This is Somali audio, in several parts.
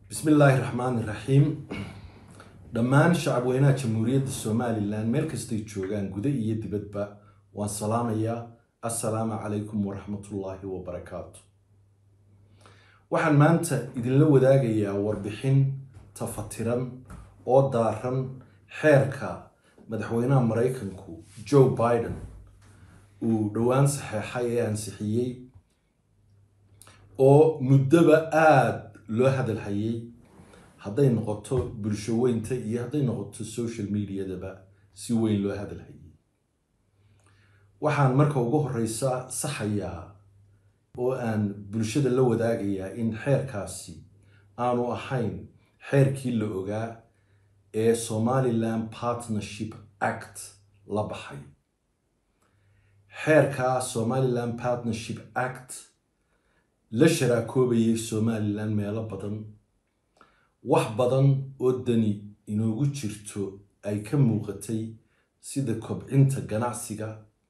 bismi illaahi raxmaani raxiim dhammaan shacabweynaha jamhuuriyadda somalilan meel kastay joogaan guda iyo dibadba waan salaamayaa assalaamu calaykum waraxmatullaahi wabarakaatu waxaan maanta idinla wadaagayaa warbixin tafatiran oo daaran xeerka madaxweynaha maraykanku joe biden uu dhowaan saxeexay ee ansixiyey oo muddoba aada loo hadalhayay hadday noqoto bulsho weynta iyo hadday noqoto social mediadaba si weyn loo hadalhayay waxaan marka ugu horeysa saxayaa oo aan bulshada la wadaagayaa in xeerkaasi aanu ahayn xeerkii la ogaa ee somaliland partnership act la baxay xeerka somaliland partnership act la sharaakoobaya somalilan meelo badan wax badan oo dani inoogu jirto ay ka muuqatay sida kobcinta ganacsiga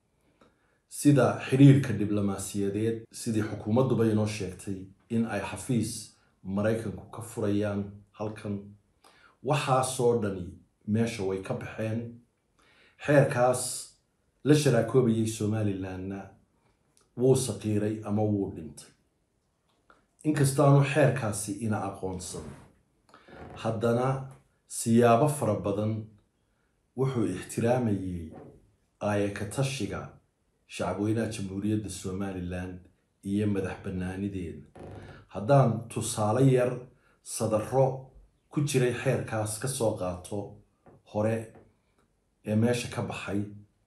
sida xidhiirka diblomaasiyadeed sidii xukuumadduba inoo sheegtay in ay xafiis maraykanku ka furayaan halkan waxaasoo dhani meesha way ka baxeen xeerkaas la sharaakoobaya somalilanna wuu saqiiray ama wuu dhintay inkastaanu xeerkaasi ina aqoonsan haddana siyaabo fara badan wuxuu ixtiraamayay aayakatashiga shacabweynaha jamhuuriyadda somalilan iyo madax bannaanideeda haddaan tusaale yar sadaro ku jiray xeerkaas ka soo qaato hore ee meesha ka baxay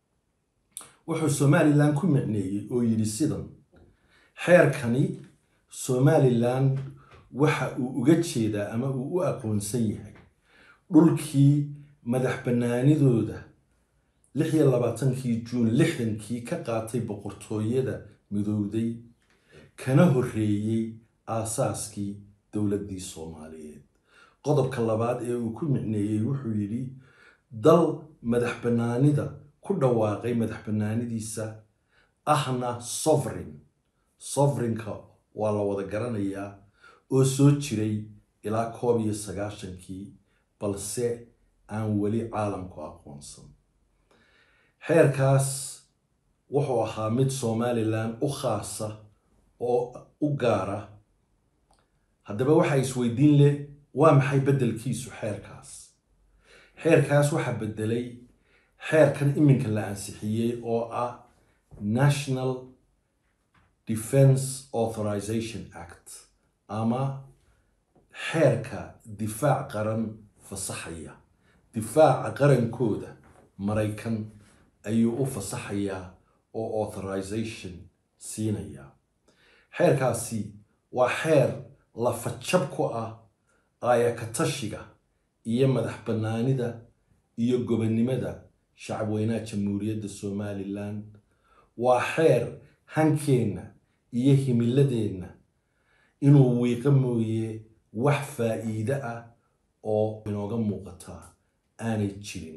wuxuu somalilan ku micneeyey oo yidhi sidan xeerkani somalilan waxa uu uga jeedaa ama uu u aqoonsan yahay dhulkii madax bannaanidooda lix iyo labaatankii juun lixdankii ka qaatay boqortooyada midowday kana horreeyey aasaaskii dowladdii soomaaliyeed qodobka labaad ee uu ku micneeyey wuxuu yidhi dal madax bannaanida ku dhawaaqay madax bannaanidiisa ahna sovereign sovereignka waa la wada garanayaa oo soo jiray ilaa koob iyo sagaashankii balse aan weli caalamku aqoonsan xeerkaas wuxuu ahaa mid somalilan u khaasa oo u gaara haddaba waxaa isweydiin leh waa maxay beddelkiisu xeerkaas xeerkaas waxaa beddelay xeerkan iminka la ansixiyey oo ah national defense authorization act ama xeerka difaac qaran fasaxaya difaaca qarankooda maraykan ayuu u fasaxayaa oo authorization siinaya xeerkaasi waa xeer lafajab ku ah aayakatashiga iyo madax bannaanida iyo gobonnimada shacabweynaha jamhuuriyadda somalilan waa xeer hankeenna iyo himiladeenna inuu wiiqo mooye wax faa'iide ah oo inooga muuqataa aanay jirin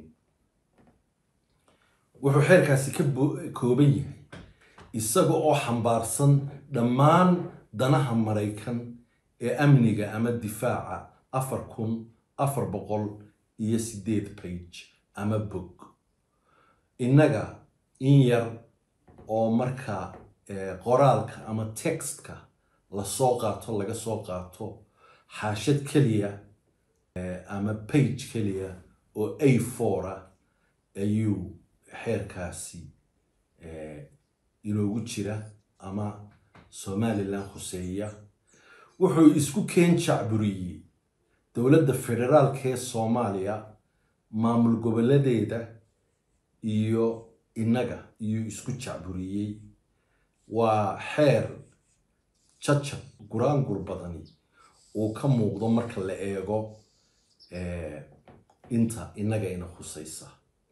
wuxuu xeerkaasi ka kooban yahay isaga oo xambaarsan dhammaan danaha maraykan ee amniga ama difaaca afar kun afar boqol iyo sideed bage ama bog innaga in yar oo markaa qoraalka ama textka lasoo qaato laga soo qaato xaashad keliya ama bage keliya oo a four ah ayuu xeerkaasi inoogu jira ama somalilan khuseeya wuxuu isku keen jacburiyey dowladda federaalka ee soomaaliya maamul gobolladeeda iyo innaga iyuu isku jacburiyey waa xeer jajab guraangur badani uu ka muuqdo marka la eego inta innaga ina khusaysa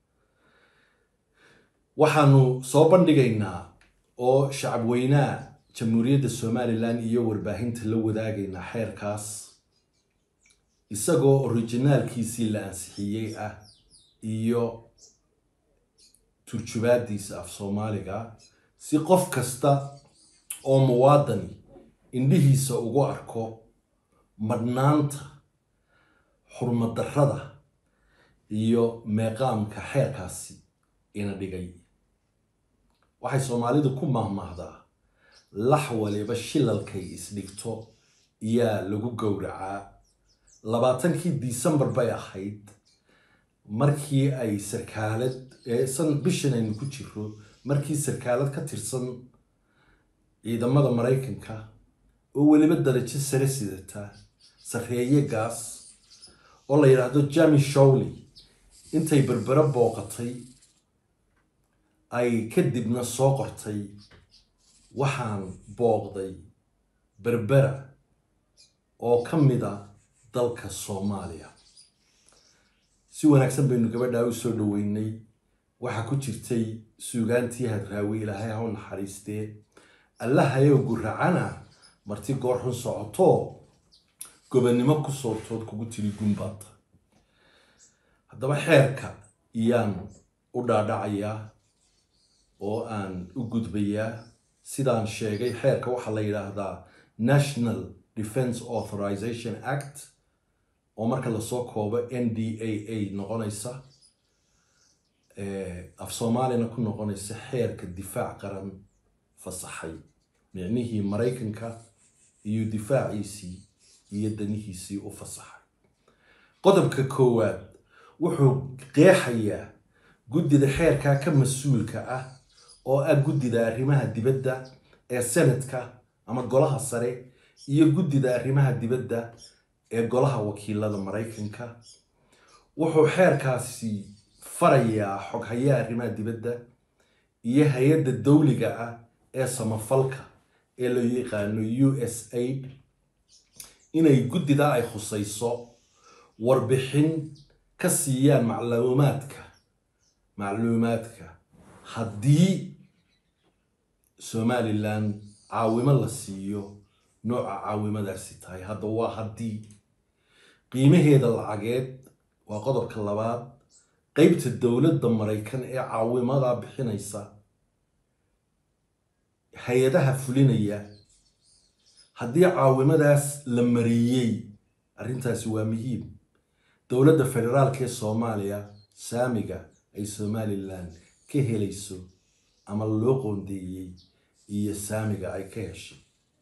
waxaanu soo bandhigaynaa oo shacabweynaha jamhuuriyadda somalilan iyo warbaahinta la wadaagaynaa xeerkaas isagoo orijinaalkiisii la ansixiyey ah iyo turjubaadiisa af soomaaliga si qof kasta oo muwaadani indhihiisa ugu arko madhnaanta xurmadarrada iyo meeqaamka xeerkaasi ina dhigay waxay soomaalidu ku mahmahdaa lax waliba shilalkay isdhigto iyaa lagu gowracaa labaatankii disembar bay ahayd markii ay sarkaalad san bishan aynu ku jiro markii sarkaalad ka tirsan ciidamada maraykanka oo weliba darajo sare sidata sarreeye gaas oo la yidhaahdo jami showley intay berbere booqatay ay kadibna soo qortay waxaan booqday berbera oo ka mid a dalka soomaaliya si wanaagsan baynu gabadhaa u soo dhaweynay waxaa ku jirtay suugaantii hadraawi ilaahay ha u naxariistee allahayow guracana marti goor xun socotoo gobannimo ku soortood kugu tiri gunbaata haddaba xeerka iyaan u dhaadhacayaa oo aan u gudbayaa sidaan sheegay xeerka waxaa la yidhaahdaa national defence authorization act oo marka lasoo koobo n d a a noqonaysa af soomaalina ku noqonaysa xeerka difaac qaran fasaxay micnihii maraykanka iyo difaaciisii iyo danihiisii u fasaxay qodobka koowaad wuxuu qeexayaa guddida xeerkaa ka mas-uulka ah oo ah guddida arrimaha dibadda ee senadka ama golaha sare iyo guddida arrimaha dibadda ee golaha wakiilada maraykanka wuxuu xeerkaasi farayaa xoghayaa arrimaha dibadda iyo hay-adda dawliga ah ee samafalka ee loo yaqaano u s aid inay guddida ay khusayso warbixin ka siiyaan macluumaadka macluumaadka haddii somalilan caawimo la siiyo nooca caawimadaasi tahay hadda waa haddii qiimaheeda lacageed waa qodobka labaad qeybta dowladda maraykan ee caawimadaa bixinaysa hay-adaha fulinaya haddii caawimadaas la mariyey arrintaasi waa muhiim dowladda federaalka ee soomaaliya saamiga ay somalilan ka helayso ama loo qoondeeyey iyo saamiga ay ka heshay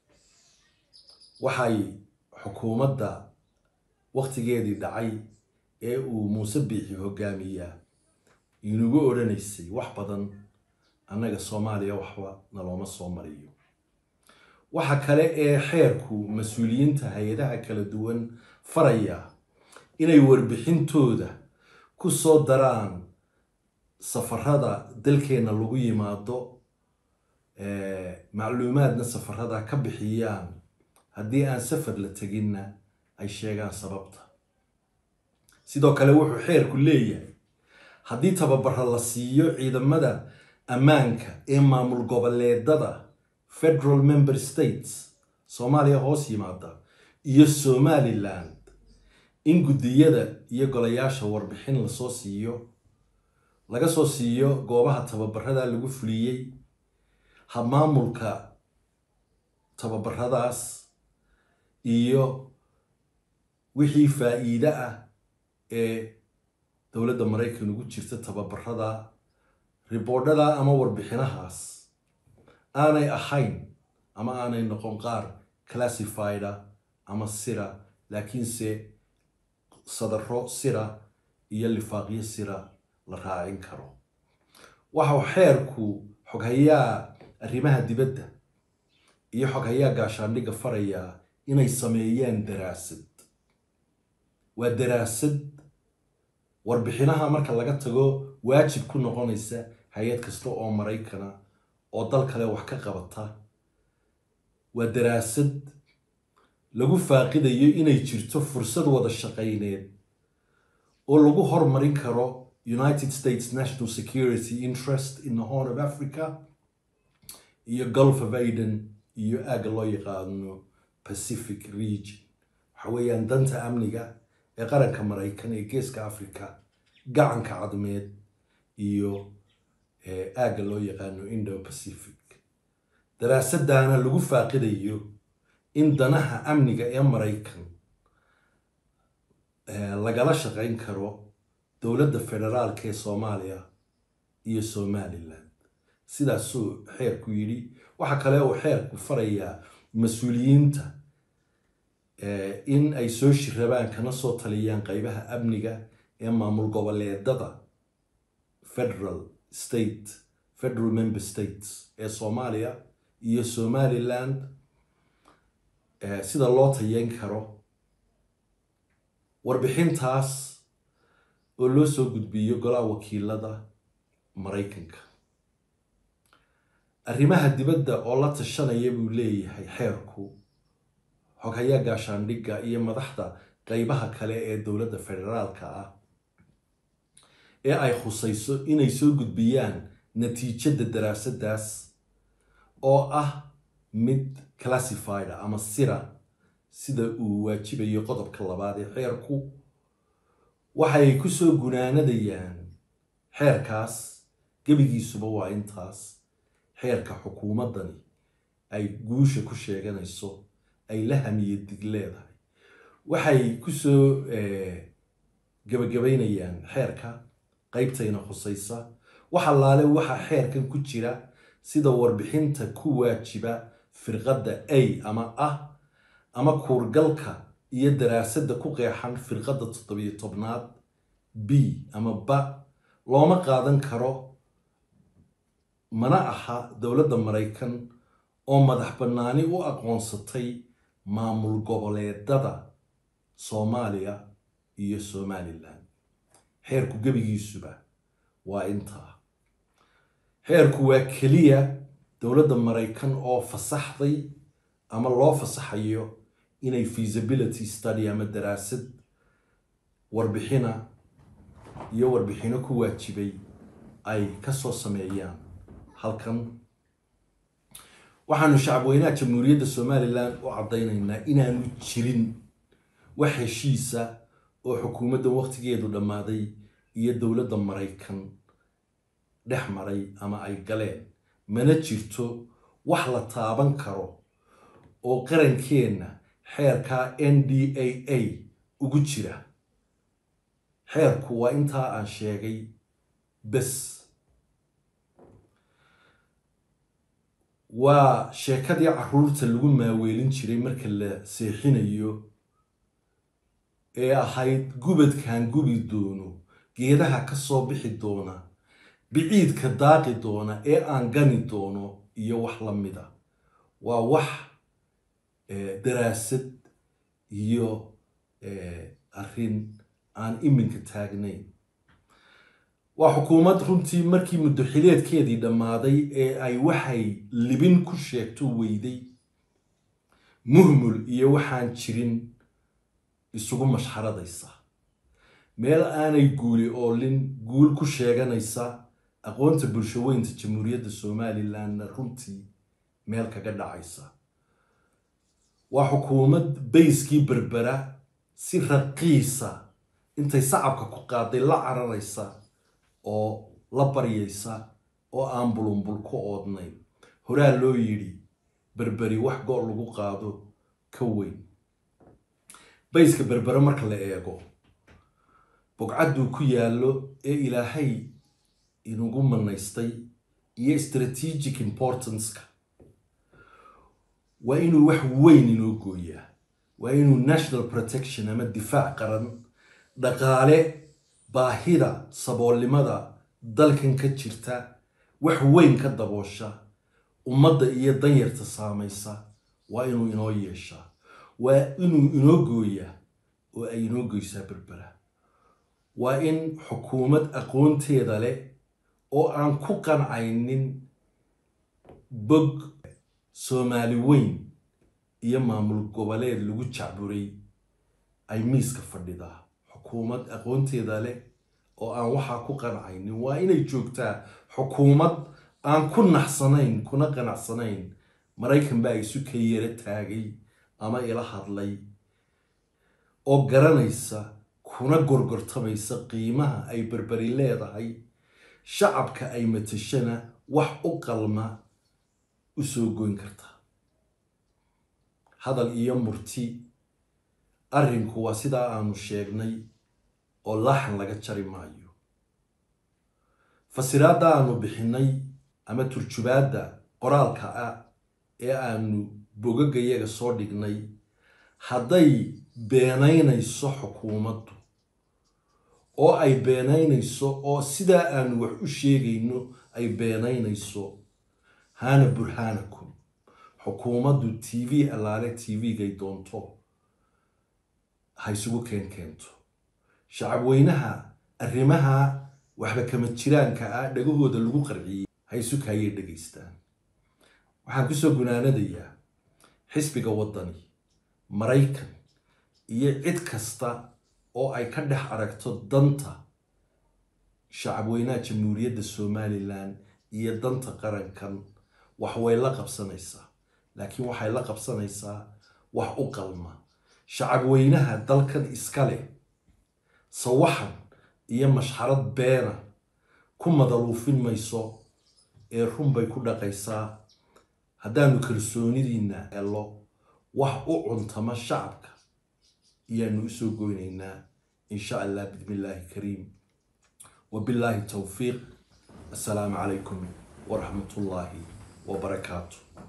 waxay xukuumadda wakhtigeedii dhacay ee uu muuse biixi hogaamiyaa inugu odhanaysay wax badan annaga soomaaliya waxba nalooma soo mariyo waxa kale ee xeerku mas-uuliyiinta hay-adaha kala duwan faraya inay warbixintooda ku soo daraan safarada dalkeenna lagu yimaado macluumaadna safarada ka bixiyaan haddii aan safar la teginna ay sheegaan sababta sidoo kale wuxuu xeerku leeyahay haddii tababara la siiyo ciidamada ammaanka ee maamul goboleedada federal member states soomaaliya hoos yimaada iyo somaliland in guddiyada iyo golayaasha warbixin lasoo siiyo laga soo siiyo goobaha tababarada lagu fuliyey habmaamulka tababaradaas iyo wixii faa-iide ah ee dowladda maraykan ugu jirta tababarada riboodhada ama warbixinahaas aanay ahayn ama aanay noqon qaar classifieda ama sira laakiinse sadaro sira iyo lifaaqyo sira la raacin karo waxau xeerku xoghayaa arrimaha dibadda iyo xoghayaa gaashaandhigga farayaa inay sameeyaan daraasad waa daraasad warbixinaha marka laga tago waajib ku noqonaysa hay-ad kasta oo maraykana oo dal kale wax ka qabata waa daraasad lagu faaqidayo inay jirto fursad wada shaqayneed oo lagu hormarin karo united states national security interest in the horn of africa iyo gulf of aden iyo aagga loo yaqaano pacific region waxa weeyaan danta amniga ee qaranka maraykan ee geeska africa gacanka cadmeed iyo aagga loo yaqaano indo pacific daraasaddaana lagu faaqidayo in danaha amniga ee maraykan lagala shaqayn karo dowladda federaalka ee soomaaliya iyo somalilan sidaasuu xeerku yidhi waxaa kale uu xeerku farayaa mas-uuliyiinta in ay soo shirabaan kana soo taliyaan qeybaha amniga ee maamul goboleedada federal state federal member states ee soomaaliya iyo somaliland sida loo tayeyn karo warbixintaas oo loo soo gudbiyo golaha wakiilada maraykanka arrimaha dibadda oo la tashanaya buu leeyahay xeerku xoghayaa gaashaandhigga iyo madaxda qeybaha kale ee dowladda federaalka ah ee ay khusayso inay soo gudbiyaan natiijada daraasadaas oo ah mid classified ama sira sida uu waajibayo qodobka labaad ee xeerku waxay kusoo gunaanadayaan xeerkaas gebigiisuba waa intaas xeerka xukuumaddani ay guusha ku sheeganayso ay la hamiye dig leedahay waxay kusoo gabagabaynayaan xeerka qeybtayna khusaysa wax allaale waxaa xeerkan ku jira sida warbixinta ku waajiba firqadda a ama ah ama kuurgalka iyo daraasadda ku qeexan firqadda toddobiyo tobnaad b ama ba looma qaadan karo mana aha dowladda maraykan oo madax bannaani u aqoonsatay maamul goboleedada soomaaliya iyo somalilan xeerku gebigiisuba waa intaa xeerku waa keliya dowladda maraykan oo fasaxday ama loo fasaxayo inay feasibility study ama daraasad warbixina iyo warbixino ku waajibay ay kasoo sameeyaan halkan waxaanu shacabweynaha jamhuuriyadda somalilan u caddaynaynaa inaanu jirin wax heshiisa oo xukuumadda waqtigeedu dhammaaday iyo dowladda maraykan dhex maray ama ay galeen mana jirto wax la taaban karo oo qarankeenna xeerka n d a a ugu jira xeerku waa intaa aan sheegay bes waa sheekadii caruurta lagu maaweelin jiray marka la seexinayo ee ahayd gubadkan gubi doono geedaha ka soo bixi doona biciidka daaqi doona ee aan gani doono iyo wax la mida waa wax daraasad iyo arrin aan iminka taagnayn waa xukuumad runtii markii muddoxileedkeedii dhammaaday ee ay waxay libin ku sheegto weyday muhmul iyo waxaan jirin isugu mashxaradaysa meel aanay guuli oolin guul ku sheeganaysa aqoonta bulshaweynta jamhuuriyadda somalilanna runtii meel kaga dhacaysa waa xukuumad bayskii berbera si raqiisa intay sacabka ku qaaday la cararaysa oo la baryaysa oo aan bulunbul ku oodnayn horaa loo yidhi berberi wax go' lagu qaado ka weyn bayska berbere marka la eego bogcadduu ku yaallo ee ilaahay inugu manaystay iyo strategic importanceka waa inuu wax weyn inoo gooyaa waa inuu national protection ama difaac qaran dhaqaale baahida saboolnimada dalkan ka jirta wax weyn ka daboosha ummadda iyo danyarta saamaysa waa inuu inoo yeeshaa waa inuu inoo gooyaa oo ay inoo goysaa berbera waa in xukuumad aqoonteeda leh oo aan ku qancaynin bog soomaali weyn iyo maamul goboleed lagu jacburay ay miiska fadhidaa xukuumad aqoonteeda leh oo aan waxaa ku qancaynin waa inay joogtaa xukuumad aan ku naxsanayn kuna qanacsanayn maraykan baa isu ka yara taagay ama ila hadlay oo garanaysa kuna gorgortamaysa qiimaha ay berberi leedahay shacabka ay matashana wax u qalma u soo goyn karta hadal iyo murti arrinku waa sidaa aanu sheegnay oo laaxan laga jari maayo fasiraadda aanu bixinay ama turjubaadda qoraalka ah ee aanu bogagayaga soo dhignay hadday beenaynayso xukuumaddu oo ay beenaynayso oo sidaa aanu wax u sheegayno ay beenaynayso haana burhaanakum xukuumaddu t v allaale t v-gay doonto ha isugu keen keento shacabweynaha arrimaha waxba kama jiraanka ah dhagahooda lagu qarciyey ha isu kaayay dhegaystaan waxaan kusoo gunaanadayaa xisbiga waddani maraykan iyo cid kasta oo ay ka dhex aragto danta shacabweynaha jamhuuriyadda somalilan iyo danta qarankan wax way la qabsanaysaa laakiin waxay la qabsanaysaa wax u qalma shacabweynaha dalkan iska leh sawaxan iyo mashxarad beena ku madaluufin mayso ee run bay ku dhaqaysaa haddaanu kalsoonidiina helo wax u cuntama shacabka ayaanu usoo goynaynaa in sha allah bismi illaahi kariim wabilaahi towfiiq assalaamu calaykum waraxmat ullaahi wabarakaatu